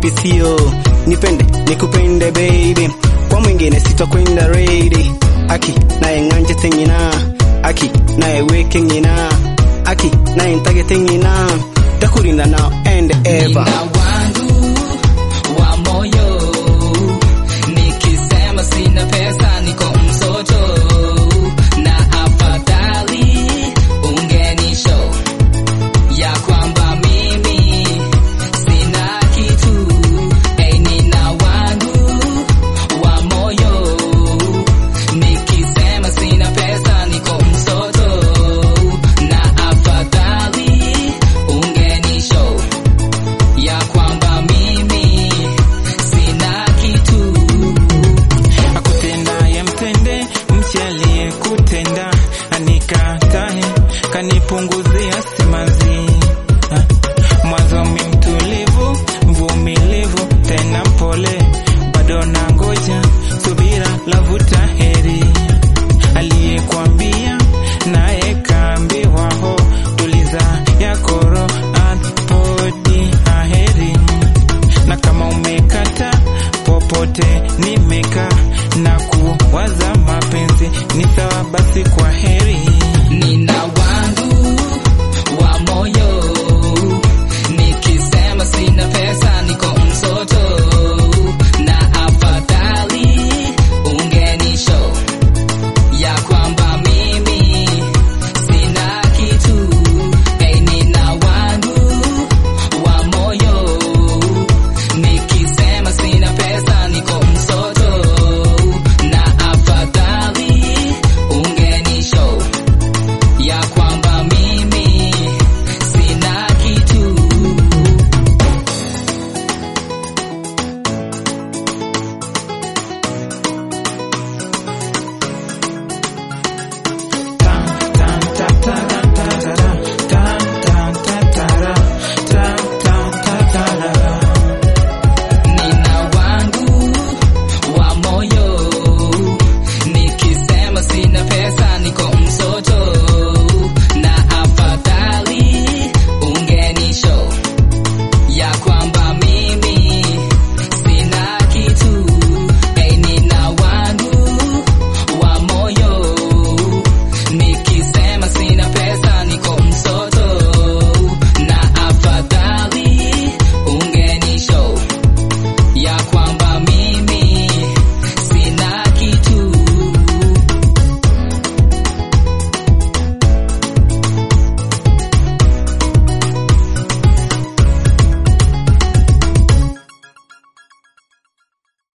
kisio nipende nikupende baby kwa mwingine sitokwenda reidi aki naye nganje tengina aki naye weke ngina aki naye ntage tengina takurinda now and ever Nina wangu wa moyo, nikisema sina pesa niko msoto, na afadhali ungenisho ya kwamba mimi sina kitu. Hey, nina wangu wa moyo, nikisema sina pesa niko msoto, na afadhali ungenisho ya kwamba mimi sina kitu. akutendaye mtende mche aliyekutenda anikatae kanipunguzia simanzi Ha. mwanzo mi mtulivu mvumilivu tena mpole bado na ngoja subira lavuta heri aliyekwambia naye kaambiwa ho tuliza yakoro apodi aheri na kama umekata popote